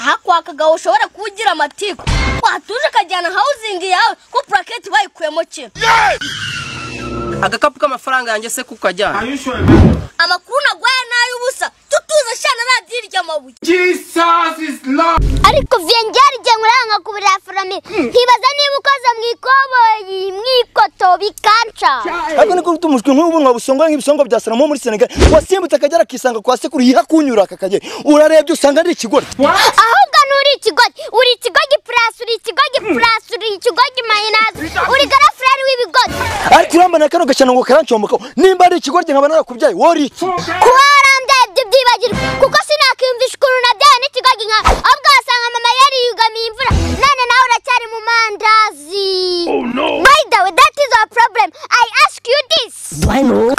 hakwakaga ushobora kuba ugira amatiku watuje ukajyana hawuzingi yawe ko puraketi bayikuyemo kino agakapu k'amafaranga yanjye se kukajyana amakuru naguhaye ni ay'ubusa tutuze shana radiyo irya mabuye Jesus is Lord. ariko vyengera igihe nkuranga ku birafurami nkibaza niba ukoze mu ikoboyi mu ikoto bikanca ariko niko rufite umushwi nk'ubu wabusongoye nk'ibisongo bya salomo muri senegal wasimbutse akagera akisanga kwa sekuru yihakunyura akakagera urarebye usanga ari ikigori ahubwo nturi ikigoryi uri ikigoryi purasi uri ikigoryi purasi uri ikigoryi mayinazi uri garafurari w'ibigori ariko uramba na kano gashyano ngo karancomokaho nimba ari ikigori nkaba narakubyaye wori iki kuba warambyaye ibyo byibagirwa kuko sinakiyumvisha ukuntu nabyaye n'ikigoryi nka ahubwo wasanga mama yariyugamiye imvura none nawe uracyari mu mandazi by the way that is our problem i ask you this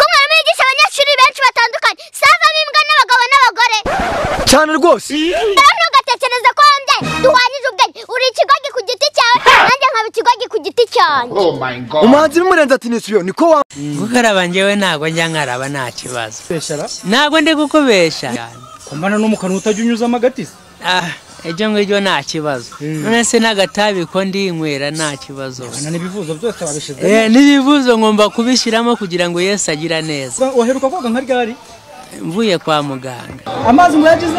ko mwarimu yigisha abanyeshuri benshi batandukanye savamo imbwa n'abagabo n'abagore cyane rwose rero ntugatekereze ko wambyaye duhwanyije ubwenge uri ikigoryi ku giti cyawe nanjye nkaba ikigoryi ku giti cyanjye Oh my God. umuhanzi bimurenze ati nisubiyeho niko wa gukaraba njyewe ntabwo njya nkaraba nta kibazo ntabwo ndi gukubesha kumbana no mu kanwa utajya unyuzamo agatisi Ah, ibyo ngibyo nta kibazo none se n'agatabi ko ndinywera nta kibazo na n'ibivuzo byose wabishize Eh, n'ibivuzo ngomba kubishyiramo kugira ngo yesu agira neza waheruka koga nka ryari mvuye kwa muganga amazi muyagize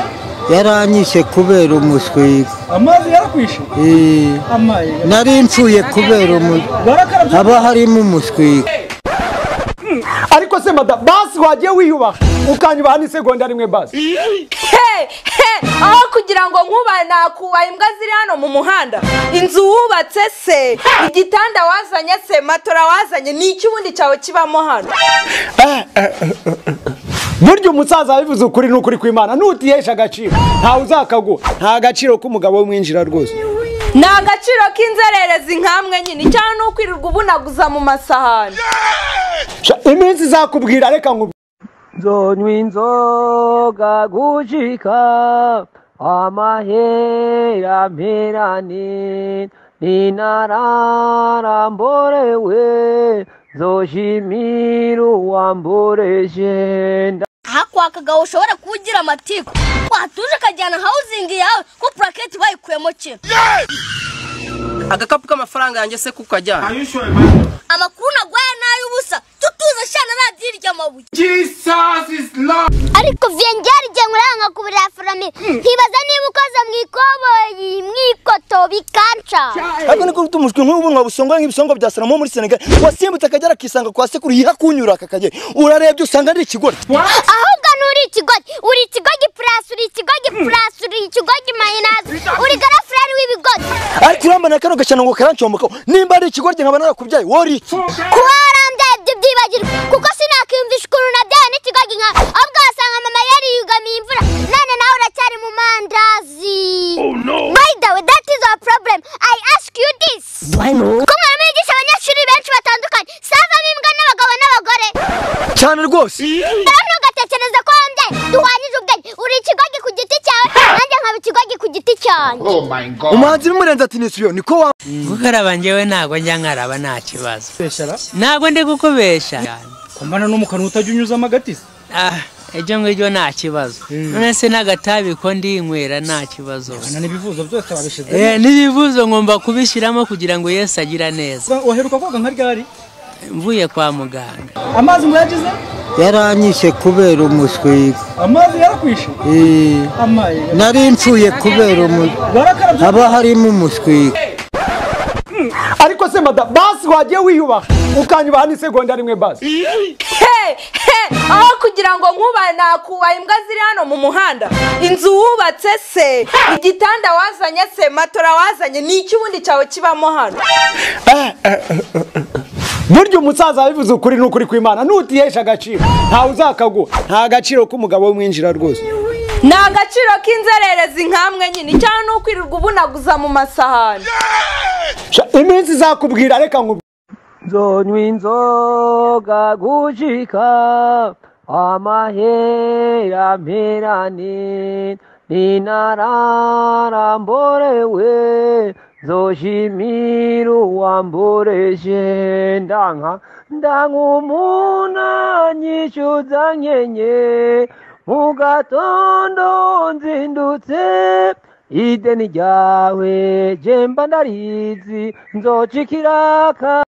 yaranyishe kubera umuswi amazi yarakwishe Eh, amaye nari mpfuye kubera umuswi barakarabye haba harimo umuswi ariko se mada basi wagiye wiyubaha ukanyubaha n'isegonda rimwe basi aho kugira ngo nkubahe nakubaha imbwa ziri hano mu muhanda inzu wubatse se igitanda wazanye se matora wazanye ni iki ubundi cyawe kibamo hano burya umusaza yabivuze ukuri ni ukuri kw'imana nutihesha agaciro ntawe uzakaguha nta gaciro k'umugabo w'umwinjira rwose ni agaciro k'inzererezi nkamwe nyine cyangwa ni ukwirirwa ubunaguza mu masahani Sha, iminsi izakubwira reka nkubwire nzonywa inzoga gujika amahera mperane ninarara mborewe nzoshimira uwamboreje hakwakaga ushobora kuba ugira amatiku watuje ukajyana hawuzingi yawe ko puraketi bayikuyemo kino agakapu k'amafaranga yanjye se kukajyana amakuru naguhaye ni ay'ubusa tutuze shana radiyo irya mabuye Jesus is Lord. ariko vyengera igihe nkuranga ku birafurami nkibaza niba ukoze mu ikoboyi mu ikoto bikanca ariko niko rufite umushwi nk'ubu wabusongoye nk'ibisongo bya salomo muri senegal wasimbutse akagera akisanga kwa sekuru yihakunyura akakagera urarebye usanga ari ikigori ahubwo nturi ikigoryi uri ikigoryi purasi uri ikigoryi purasi uri ikigoryi mayinazi uri garafurari w'ibigori ariko uramba na kano gashyano ngo karancomokaho nimba ari ikigori nkaba narakubyaye wori iki kuba warambyaye ibyo byibagirwa kuko sinakiyumvisha ukuntu nabyaye n'ikigoryi nka ahubwo wasanga mama yariyugamiye imvura none nawe uracyari mu mandazi by the way that is our problem i ask you this ko mwarimu yigisha abanyeshuri benshi batandukanye savamo imbwa n'abagabo n'abagore cyane rwose rero ntugatekereze ko wambyaye duhwanyije ubwenge uri ikigoryi ku giti cyawe nanjye nkaba ikigoryi ku giti cyanjye Oh my God. umuhanzi bimurenze ati nisubiyeho niko wa gukaraba njyewe ntabwo njya nkaraba nta kibazo ntabwo ndi gukubesha kumbana no mu kanwa utajya unyuzamo agatisi Ah, ibyo ngibyo nta kibazo none se n'agatabi ko ndinywera nta kibazo na n'ibivuzo byose wabishize Eh, n'ibivuzo ngomba kubishyiramo kugira ngo yesu agira neza waheruka koga nka ryari mvuye kwa muganga amazi muyagize yaranyishe kubera umuswi amazi yarakwishe Eh, amaye nari mpfuye kubera umuswi barakarabye haba harimo umuswi ariko se mada basi wagiye wiyubaha ukanyubaha n'isegonda rimwe basi aho kugira ngo nkubahe nakubaha imbwa ziri hano mu muhanda inzu wubatse se igitanda wazanye se matora wazanye ni iki ubundi cyawe kibamo hano burya umusaza yabivuze ukuri ni ukuri kw'imana nutihesha agaciro ntawe uzakaguha nta gaciro k'umugabo w'umwinjira rwose ni agaciro k'inzererezi nkamwe nyine cyangwa ni ukwirirwa ubunaguza mu masahani Sha, iminsi izakubwira reka nkubwire nzonywa inzoga gujika amahera mperane ninarara mborewe nzoshimira uwamboreje ndanka ndanka umunanyisha uzankenye mu gatondo nzindutse ideni ryawe jemba ndarizi nzoca ikiraka